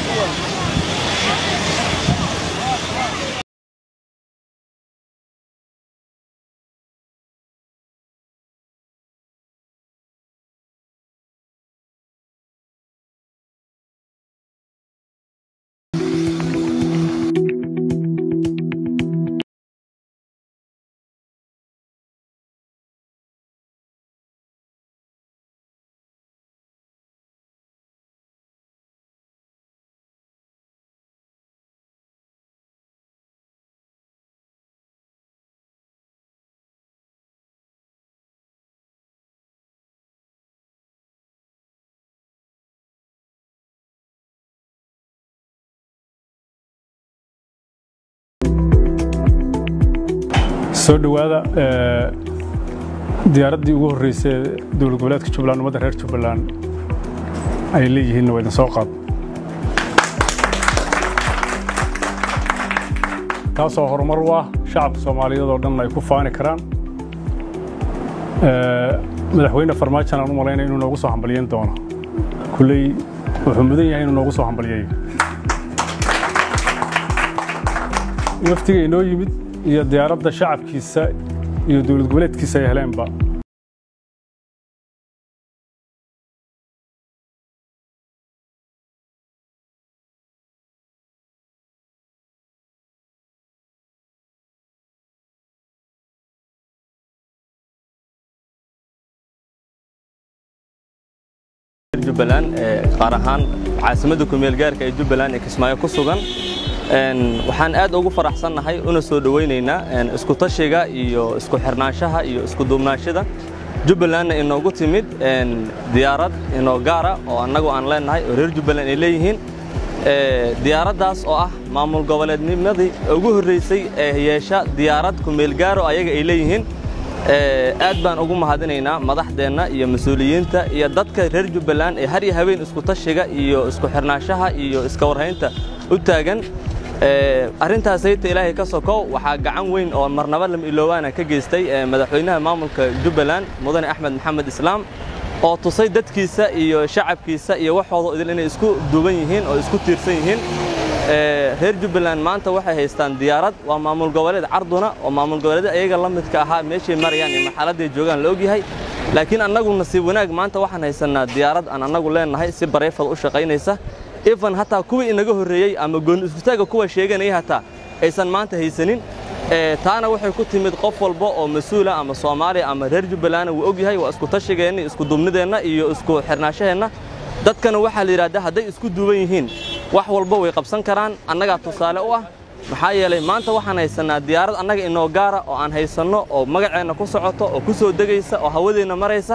soo dhowaada diyaaraddii ugu horreysay dowlad goboleedka jubbaland ummadda reer jubbaland ay leeyihiinna waa idin soo qaad taasoo horumar u ah shacabka soomaaliyeed oo dhan ay ku faani karaan madaxweyne farmaajan aan u malaynaya inuu noogu soo hambalyeyn doono kulley wuxuu mudan yahay inuu noogu soo hambalyeeyo waftiga inoo yimid iyo diyaaradda shacabkiisa iyo dowlad goboleedkiisa ay heleenba jubbaland qaar ahaan caasimadda kumeel gaarka ee jubbaland ee kismaayo ku sugan waxaan aad ugu faraxsannahay una soo dhowaynaynaa isku tashiga iyo isku xirnaanshaha iyo isku duubnaashada jubbalandna inoogu timid diyaarad inoo gaara oo annagu aan leennahay oo reer jubbaland ay leeyihiin diyaaraddaas oo ah maamul goboleednimadii ugu horraysay ee yeesha diyaarad kumeel gaaro ayaga ay leeyihiin aad baan ugu mahadinaynaa madaxdeenna iyo mas-uuliyiinta iyo dadka reer jubbaland ee har iyo habeen isku tashiga iyo isku xirnaanshaha iyo iska warhaynta u taagan arrintaas sayta ilaahay ka sokow waxaa gacan weyn oo marnaba lama iloowaana ka geystay madaxweynaha maamulka jubbaland mudane axmed maxamed islaam oo tusay dadkiisa iyo shacabkiisa iyo waxooda idil inay isku duuban yihiin oo isku tiirsan yihiin reer jubbaland maanta waxay haystaan diyaarad waa maamul goboleed carduna oo maamul goboleed ayaga la midka ahaa meeshay marayaan iyo marxaladday joogaan la ogyahay laakiin annagu nasiib wanaag maanta waxaan haysannaa diyaarad aan annagu leennahay si bareefad u shaqaynaysa ifan hataa kuwii inaga horreeyey ama gooni iskutaaga kuwa sheeganaya hataa aysan maanta haysanin taana waxay ku timid qof walba oo mas-uula ama soomaaliya ama reer jubbalandna wuu og yahay waa isku tashigeenna isku duubnideenna iyo isku xirnaashaheenna dadkana waxaa la yidhahdaa hadday isku duuban yihiin wax walba way qabsan karaan annagaa tusaale u ah maxaa yeelay maanta waxaan haysannaa diyaarad annaga inoo gaara oo aan haysanno oo magaceenna ku socoto oo ku soo degaysa oo hawadeenna maraysa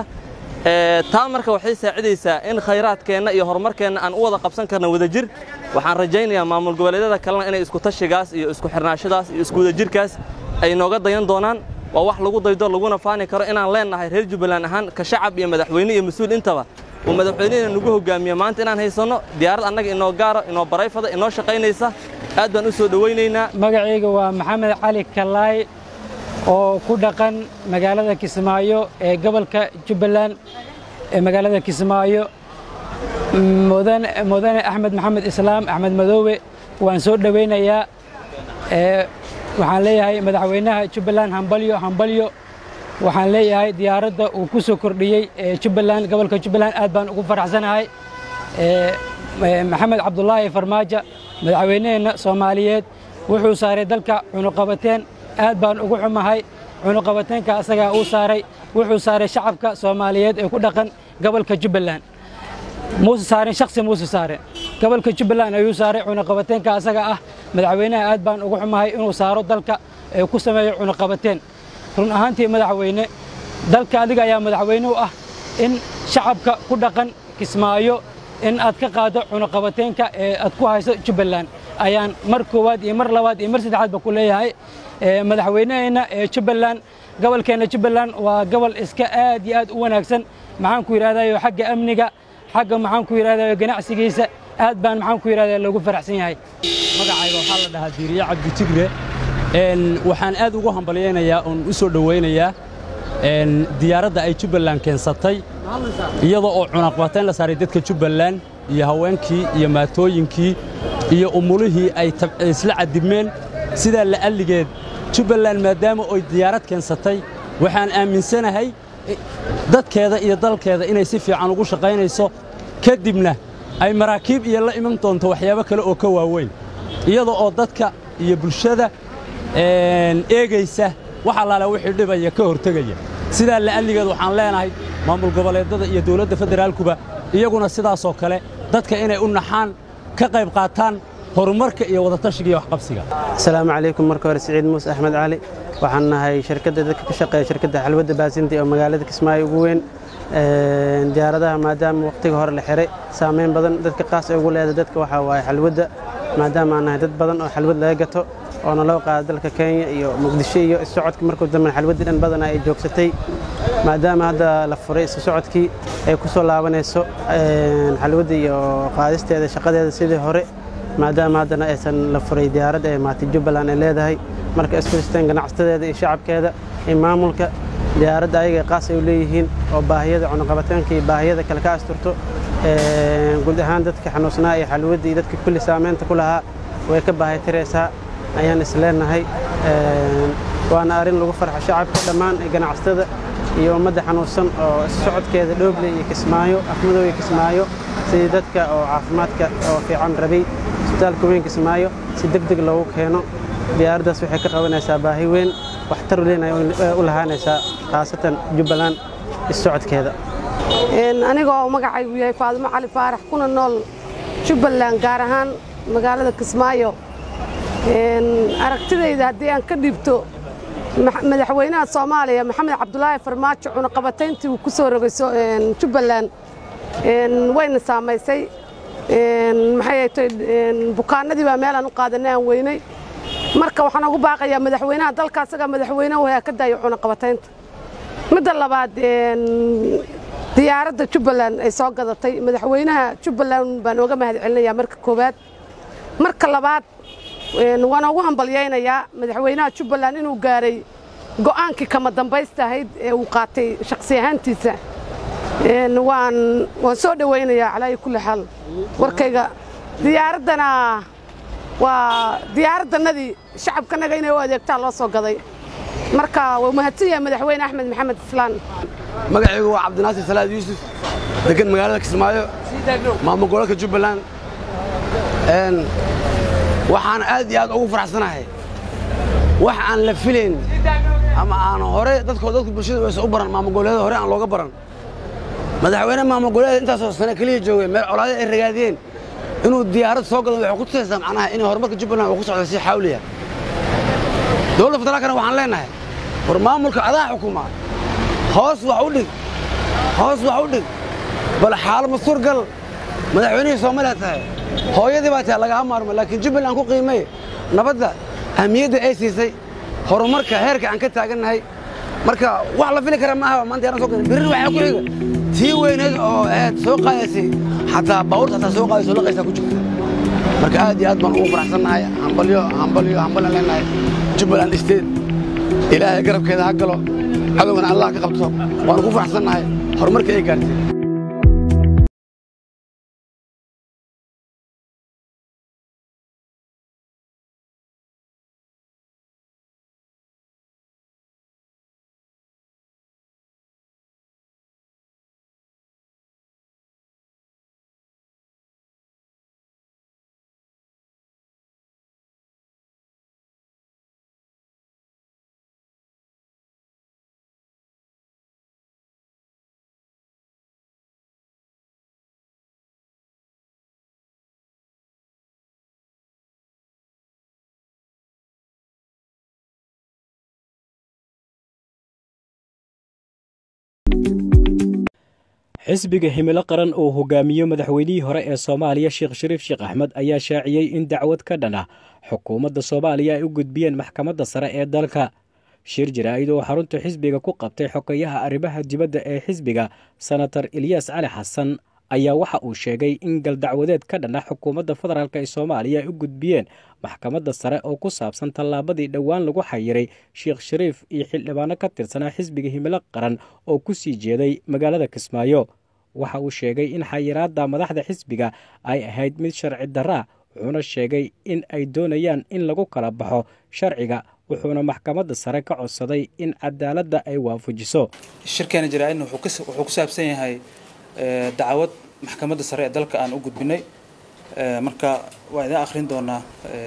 taa marka waxay saacidaysaa in khayraadkeenna iyo horumarkeenna aan u wada qabsan karna wadajir waxaan rajaynayaa maamul goboleedyada kalena inay isku tashigaas iyo isku xirnaashadaas iyo isku wadajirkaas ay nooga dayan doonaan waa wax lagu daydo laguna faani karo inaan leennahay reer jubbaland ahaan ka shacab iyo madaxweyne iyo mas-uul intaba uu madaxweynehina nagu hogaamiye maanta inaan haysanno diyaarad annaga inoo gaaro inoo barayfada inoo shaqaynaysa aad baan u soo dhowaynaynaa magacayga waa maxamed cali kalaay oo ku dhaqan magaalada kismaayo ee gobolka jubbaland ee magaalada kismaayo mudane axmed maxamed islaam axmed madoowe waan soo dhowaynayaa waxaan leeyahay madaxweynaha jubbaland hambalyo hambalyo waxaan leeyahay diyaaradda uu ku soo kordhiyey jubbaland gobolka jubbaland aad baan ugu faraxsanahay maxamed cabdulaahi farmaajo madaxweyneheenna soomaaliyeed wuxuu saaray dalka cunuqabateen aad baan ugu xumahay cunuqabateenka asagaa uu saaray wuxuu saaray shacabka soomaaliyeed ee ku dhaqan gobolka jubbaland muuse saaren shaksi muuse saaren gobolka jubbaland ayuu saaray cunuqabateenka asaga ah madaxweynaha aad baan ugu xumahay inuu saaro dalka ee ku sameeyo cunuqabateen run ahaantii madaxweyne dalka adiga ayaa madaxweyne u ah in shacabka ku dhaqan kismaayo in aad ka qaaddo cunuqabateenka ee aad ku hayso jubbaland ayaan mar koowaad iyo mar labaad iyo mar saddexaadba ku leeyahay madaxweyneheenna ee jubbaland gobolkeenna jubbaland waa gobol iska aad iyo aad u wanaagsan maxaan ku yidhahdayo xagga amniga xagga maxaan ku yidhahdayo ganacsigiisa aad baan maxaan ku yidhahdaa loogu faraxsan yahay magacayga waxaa la dhahaa diiriye cabdi tigre waxaan aad ugu hambalyaynayaa oon u soo dhowaynayaa diyaaradda ay jubbaland keensatay iyadoo oo cunaqbatayn la saaray dadka jubbaland iyo haweenkii iyo maatooyinkii iyo umulihii ay isla cadibmeen sidaa la'alligeed jubbaland maadaama oy diyaarad keensatay waxaan aaminsanahay dadkeeda iyo dalkeeda inay si fiican ugu shaqaynayso kadibna ay maraakiib iyo la iman doonto waxyaabo kale oo ka waaweyn iyada oo dadka iyo bulshada eegaysa wax allaale wixii dhibaya ka hortegaya sidaa la'alligeed waxaan leenahay maamul goboleeddada iyo dawladda federaalkuba iyaguna sidaasoo kale dadka inay u naxaan ka qayb qaataan horumarka iyo wadatashiga iyo waxqabsiga asalaamu calaykum marka hore siciid muuse axmed cali waxaan nahay shirkadda dadka ka shaqeeya shirkadda xalwadda baasinti oo magaalada kismaayo ugu weyn diyaaradaha maadaama wakhtiga hore la xiray saameyn badan dadka qaas ay ugu leedahay dadka waxaa waaye xalwadda maadaama aan nahay dad badan oo xalwad laga gato oo naloo qaada dalka kenya iyo muqdisho iyo isocodka markuu dambe xalwaddii dhan badanaa ay joogsatay maadaama hadda la furay isu socodkii ay ku soo laabanayso xalwadda iyo qaadisteeda shaqadeeda sidii hore maadaama haddana aysan la furay diyaaradda ee maati jubbaland ay leedahay marka isfiristeen ganacsadeeda iyo shacabkeeda iyo maamulka diyaaradda ayaga qaas ay u leeyihiin oo baahiyada cunuqabataanka iyo baahiyada kale ka asturto guud ahaan dadka xanuunsanaa iyo xalwadda iyo dadka kulli saamaynta ku lahaa way ka baahay tiraysaa ayaan is leenahay waana arrin lagu farxo shacabka dhammaan ganacsatada iyo ummadda xanuunsan oo socodkeeda dhooble iyo kismaayo afmadow iyo kismaayo sidii dadka oo caafimaadka oo fiican rabay isbitaalka weyn kismaayo si deg deg loogu keeno diyaaraddaas waxay ka qabanaysaa baahi weyn waxtar weyn ay u lahaanaysaa khaasatan jubbaland issocodkeeda anigoo magacaygu yahay faadimo cali faarax kuna nool jubbaland gaar ahaan magaalada kismaayo aragtidayda haddii aan ka dhiibto madaxweynaha soomaaliya maxamed cabdulaahi farmaajo cunaqabatayntii uu ku soo rogay jubbaland wayna saamaysay maxay tay bukaanadii baa meelaan u qaadanay aan weynay marka waxaan ugu baaqayaa madaxweynaha dalka asagaa madaxweyne wayaa ka daayo cunaqabataynta midda labaad diyaaradda jubbaland ay soo gadatay madaxweynaha jubbaland baan ooga mahad celinayaa marka koowaad marka labaad waan ugu hambalyaynayaa madaxweynaha jubbaland inuu gaaray go'aankii kama dambaysta ahayd ee uu qaatay shakhsi ahaantiisa waan waan soo dhowaynayaa calaayi kulli xaal warkayga diyaaraddana waa diyaaraddanadii shacabkanaga inay u adeegtaan loo soo gaday marka wuu mahadsan yahay madaxweyne axmed maxamed islaan magacaygu waa cabdinaasir salaad yuusuf degan magaalada kismaayo maamul gobolka jubbaland waxaan aad iyo aad ugu faraxsanahay wax aan la filayn ama aan hore dadkoo dadku bulshada waysa u baran maamul goboleeda hore aan looga baran madaxweyne maamul goboleeda intaasoo sane keliya joogay meel colaade ay ragaadiyeen inuu diyaarad soo gado waxay ku tusaysaa macnaha inay horumarka jubbaland uu ku socdo si xawliya dowladda federaalkana waxaan leenahay war maamulka adaa xukuma hoos wax u dhig hoos wax u dhig bal xaalo mastuur gal madaxweynihii soomaaliya tahay hooyadii baa tahay lagaha maarmo laakiin jubbaland ku qiimay nabadda ahmiyadda ay siisay horumarka heerka aan ka taagannahay marka wax la fili kara maaha maanta yaaran soo gadan birri waxaa ku xiga tii weyneed oo aad soo qaadaysay xataa baabuurta xataa soo qaadayso laqaysaa ku jirta marka aad iyo aad baan ugu faraxsannahay hambalyo hambalyo hambalyo leenahay jubbaland state ilaahay garabkeeda ha galo cadowgana allah ka qabto waanu ku faraxsannahay horumarka ay gaartay xisbiga himilo qaran oo hogaamiyo madaxweynihii hore ee soomaaliya sheekh shariif sheekh axmed ayaa shaaciyey in dacwad ka dhan ah xukuumadda soomaaliya ay u gudbiyeen maxkamadda sare ee dalka shir jaraa'id oo xarunta xisbiga ku qabtay xogeyaha arrimaha dibadda ee xisbiga senator eliyas cali xasan ayaa waxa uu sheegay in galdacwadeed ka dhana xukuumadda federaalk ee soomaaliya ay u gudbiyeen maxkamadda sare oo ku saabsan tallaabadii dhowaan lagu xayiray sheekh shariif iyo xildhibaano ka tirsanaa xisbiga himilo qaran oo ku sii jeeday magaalada kismaayo waxa uu sheegay in xayiraadda madaxda xisbiga ay ahayd mid sharci darraa wuxuuna sheegay in ay doonayaan in lagu kala baxo sharciga wuxuuna maxkamadda sare ka codsaday in cadaaladda ay waafajiso shirkeena jaraa-idna wuxuu ku saabsan yahay dacwad maxkamadda sare ee dalka aan u gudbinay marka waa idin akhrin doonaa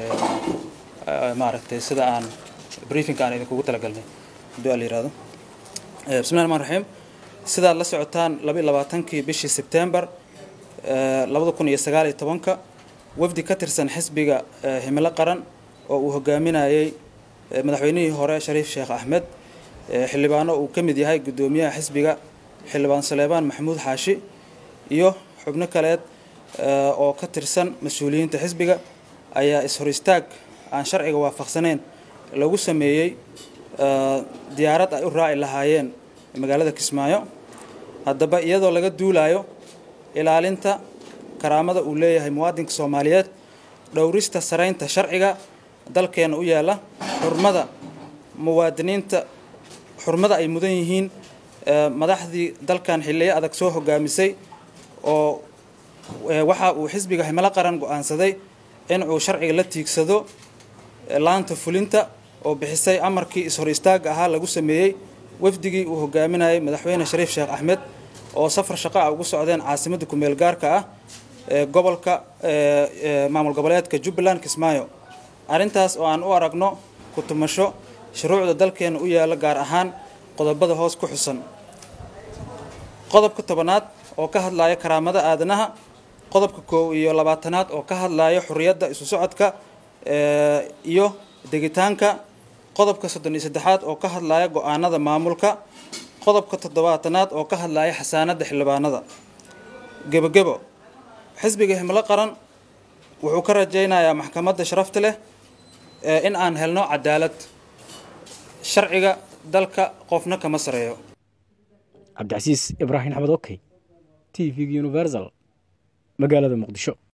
maaragtay sida aan briefinka aan idinkugu talagalnay hadduu ala yihahdo bismillahi raxmaan raxiim sidaad la socotaan laba iyo labaatankii bishii sebtembar labada kun iyo sagaal iyo tobanka wafdi ka tirsan xisbiga himilo qaran oo uu hogaaminayey madaxweynihii hore shariif sheekh axmed xildhibaano uu ka mid yahay guddoomiyaha xisbiga xildhibaan saleebaan maxamuud xaashi iyo xubno kaleed oo ka tirsan mas-uuliyiinta xisbiga ayaa is-hor istaag aan sharciga waafaqsaneyn lagu sameeyey diyaarad ay u raaci lahaayeen magaalada kismaayo haddaba iyadoo laga duulayo ilaalinta karaamada uu leeyahay muwaadinka soomaaliyeed dhowrista saraynta sharciga dalkeena u yaalla xurmada muwaadiniinta xurmada ay mudan yihiin madaxdii dalkan xilliyo adag soo hogaamisay oo waxa uu xisbiga himilo qaran go-aansaday in uu sharciga la tiigsado laanta fulinta oo bixisay amarkii is-hor istaagga ahaa lagu sameeyey wafdigii uu hogaaminayay madaxweyne shariif sheekh axmed oo safar shaqo ah ugu socdeen caasimadda kumeel gaarka ah ee gobolka maamul goboleedka jubbaland kismaayo arrintaas oo aan u aragno ku tumasho shuruucda dalkeena u yaalla gaar ahaan qodobada hoos ku xusan qodobka tobanaad oo ka hadlaya karaamada aadanaha qodobka koow iyo labaatanaad oo ka hadlaya xurriyadda isu socodka iyo degitaanka qodobka soddon iyo saddexaad oo ka hadlaya go-aanada maamulka qodobka toddobaatanaad oo ka hadlaya xasaanadda xildhibaanada gebogebo xisbiga himilo qaran wuxuu ka rajaynayaa maxkamadda sharafta leh in aan helno cadaalad sharciga dalka qofna kama sareeyo cabdicasiis ibraahim axmed okey t v-ga universal magaalada muqdisho